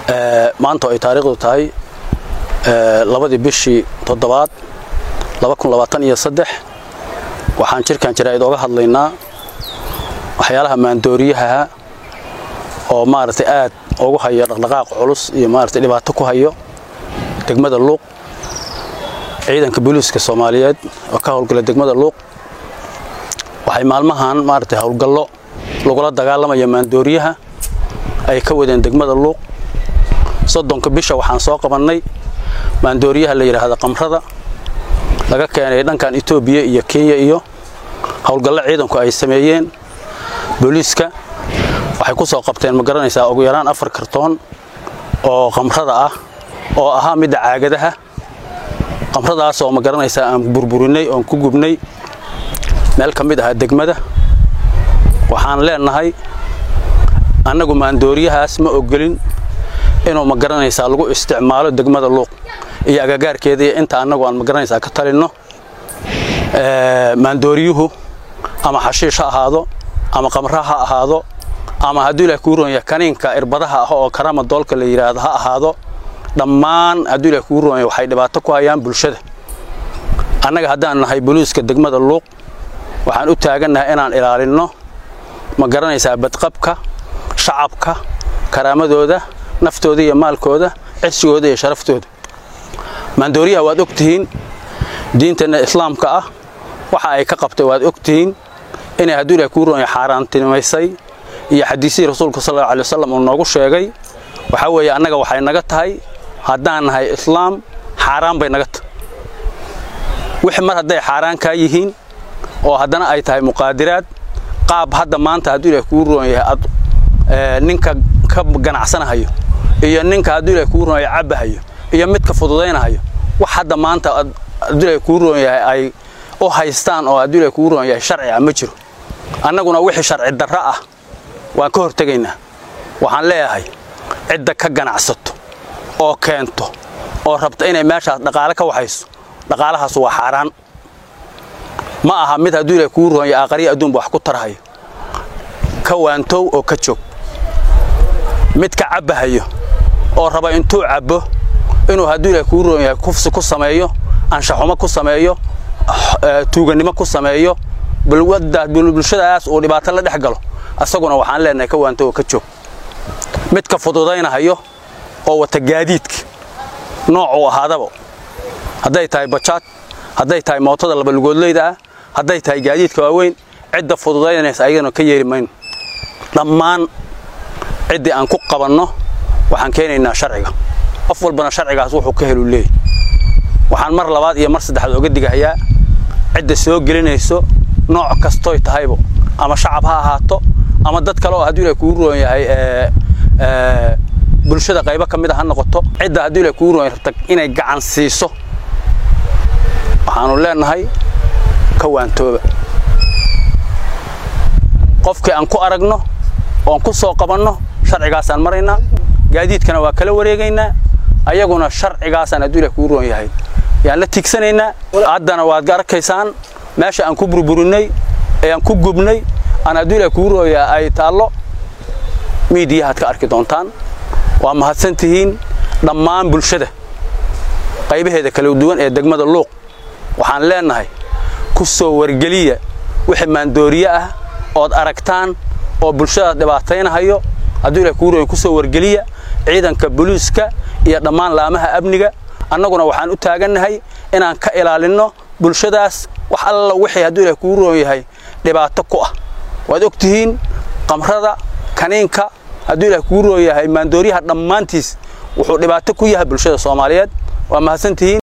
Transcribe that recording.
maanta ay taariikhdu tahay labadii bishii toddobaad waxaan jirkan jaraa'id oga hadlaynaa waxyaalaha maandooriyaha oo maaragtay aad ugu hayo dhaqdhaqaaq culus iyo maaragtay dhibaato ku hayo degmada luuq ciidanka booliiska soomaaliyeed oo ka howlgala degmada luuq waxay maalmahan maaragtay howlgallo lagula dagaalamaya maandooriyaha ay ka wadeen degmada luuq soddonka bisha waxaan soo qabannay maandooriyaha la yidhaahda qamrada laga keenay dhankan etoobiya iyo kenya iyo howlgallo ciidanku ay sameeyeen booliiska waxay ku soo qabteen ma garanaysaa ugu yaraan afar kartoon oo qamrada ah oo ahaa midda caagadaha qamradaas oo ma garanaysaa aan burburinay oon ku gubnay meel ka mid ahaa degmada waxaan leenahay annagu maandooriyahaas ma ogolin inuu ma garanaysaa lagu isticmaalo degmada luuq iyo agagaarkeeda iyo inta annagu aan ma garanaysaa ka talinno maandooriyuhu ama xashiish ha ahaado ama qamra ha ahaado ama hadduu ilaah kuu roon yahay kaniinka irbadaha ah oo karama doolka la yidhaahdo ha ahaado dhammaan hadduu ilaah kuu roon yahay waxay dhibaato ku hayaan bulshada annaga haddaan nahay boliiska degmada luuq waxaan u taagannahay inaan ilaalinno ma garanaysaa badqabka shacabka karaamadooda naftooda iyo maalkooda cisigooda iyo sharaftooda maandooriyaha waad og tihiin diinteenna islaamka ah waxa ay ka qabtay waad og tihiin inay hadduu ilaah kuu roon yahay xaaraantinimaysay iyo xadiisihii rasuulka sal allau alay wasalam uu noogu sheegay waxaa weeye annaga waxay naga tahay haddaan nahay islaam xaaraan bay naga tahay wixii mar hadday xaaraan kaa yihiin oo haddana ay tahay muqaadiraad qaab hadda maanta hadduu ilaah kuu roon yahay ad ninka ka ganacsanahayo iyo ninka hadduu ilaah kuu roon yahay cabbahayo iyo midka fududaynahayo wax hadda maanta hadduu ilaah kuu roon yahay ay u haystaan oo hadduu ilaah kuu roon yahay sharci ah ma jiro annaguna wixii sharci darro ah waan ka hortegaynaa waxaan leeyahay cidda ka ganacsato oo keento oo rabta inay meeshaas dhaqaale ka waxayso dhaqaalahaas waa xaaraan ma aha mid hadduu ilaah kuu roon yahay aqariya adduunba wax ku tarhayo ka waantow oo ka joog mid ka cabbahayo oo raba intuu cabbo inuu hadduu ilaah kuu roon yahay kufsi ku sameeyo anshaxumo ku sameeyo tuugannimo ku sameeyo bulshadaas uu dhibaato la dhex galo asaguna waxaan leenahay ka waanto oo ka joog midka fududaynahayo oo wata gaadiidka noocuu ahaadaba hadday tahay bajaad hadday tahay mootada labalugoodleyda ah hadday tahay gaadiidka waaweyn cidda fududaynaysa ayagana ka yeeli mayno dhammaan ciddii aan ku qabanno waxaan keenaynaa sharciga qof walbana sharcigaas wuxuu ka helu leeyay waxaan mar labaad iyo mar saddexaad oga digahayaa cidda soo gelinayso nooc kastoy tahaybo ama shacab ha ahaato ama dad kale oo hadduu ilaah kuu roon yahay bulshada qaybo ka mid a ha noqoto cidda hadduu ilaah kuu roon yahay rabta inay gacan siiso waxaanu leenahay ka waantooba qofkii aan ku aragno oon ku soo qabanno sharcigaasaan maraynaa gaadiidkana waa kala wareegaynaa ayaguna sharcigaasaan hadduu ilaah kuu roon yahay yaan la tiigsanaynaa haddana waad arkaysaan meesha aan ku burburinay ee aan ku gubnay aan hadduu ilaah kuu rooya ay taallo miidiyahaad ka arki doontaan waa mahadsan tihiin dhammaan bulshada qaybaheeda kala duwan ee degmada luuq waxaan leenahay ku soo wargeliya wixii maandooriye ah ood aragtaan oo bulshadaas dhibaataynahayo hadduu ilaah kuu rooya ku soo wargeliya ciidanka boliiska iyo dhammaan laamaha amniga annaguna waxaan u taagannahay inaan ka ilaalinno bulshadaas wax alla wixii hadduu ilaah kuu roon yahay dhibaato ku ah waad og tihiin qamrada kaniinka hadduu ilaah kuu roon yahay maandooriyaha dhammaantiis wuxuu dhibaato ku yahay bulshada soomaaliyeed waa mahadsan tihiin